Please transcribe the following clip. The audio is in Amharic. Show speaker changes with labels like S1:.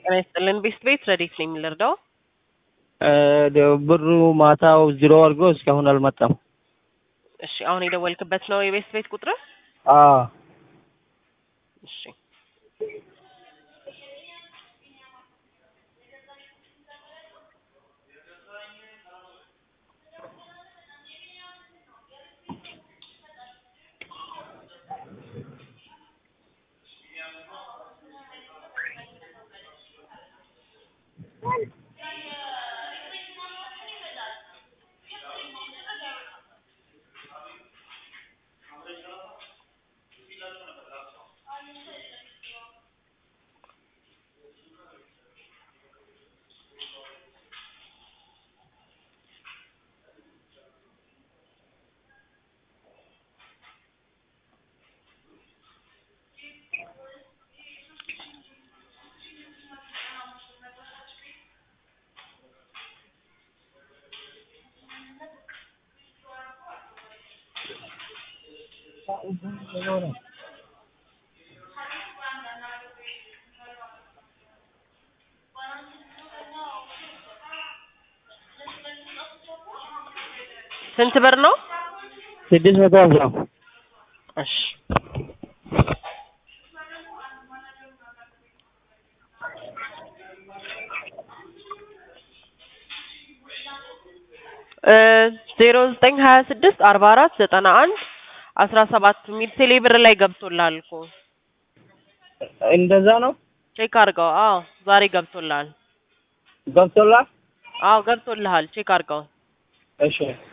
S1: ጤና ይስጥልን። ቤስት ቤት ረዴት ነው የሚልርዳው
S2: ብሩ ማታው ዜሮ አድርጎ እስካሁን አልመጣም።
S1: እሺ፣ አሁን የደወልክበት ነው የቤስት ቤት ቁጥር?
S2: አዎ
S1: እሺ ስንት ብር ነው?
S2: ስድስት መቶ ሀምሳ
S1: እሺ ዜሮ ዘጠኝ ሀያ ስድስት አርባ አራት ዘጠና አንድ አስራ ሰባት የሚል ቴሌ ብር ላይ ገብቶልሃል እኮ
S2: እንደዛ ነው
S1: ቼክ አድርገው። አዎ ዛሬ ገብቶልሃል።
S2: ገብቶላ
S1: አዎ ገብቶልሃል። ቼክ አድርገው።
S2: እሺ